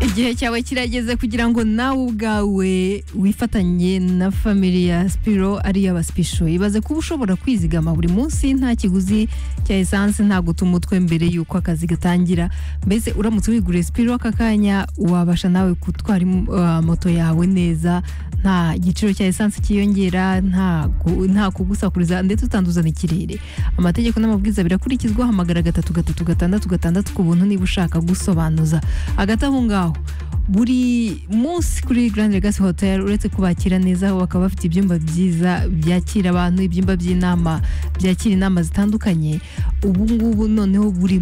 igihe cyawe kirageze kugira ngo nawe ubwawe wifatanye na family ya sipiro ari iy'abasipisho ibaze kuba ushobora kwizigama buri munsi nta kiguzi cya esanse nta guta umutwe mbere y'uko akazi gatangira mbese uramutse wiguriye sipiro aka kanya wabasha nawe gutwara im- uh, moto yawe neza nta giciro cya esanse cyiyongera nta gu- nta kugusakuriza ndetse utanduzana ikirere amategeko n'amabwiriza birakurikizwa hamagara gatatu gatatu gatandatu gatandatu ku buntu niba ushaka gusobanuza hagati aho ngaho buri munsi kuri Grand Legacy Hotel uretse kubakira neza bakaba bafite ibyumba byiza byakira abantu ibyumba by'inama byakira inama zitandukanye ubu ngubu noneho buri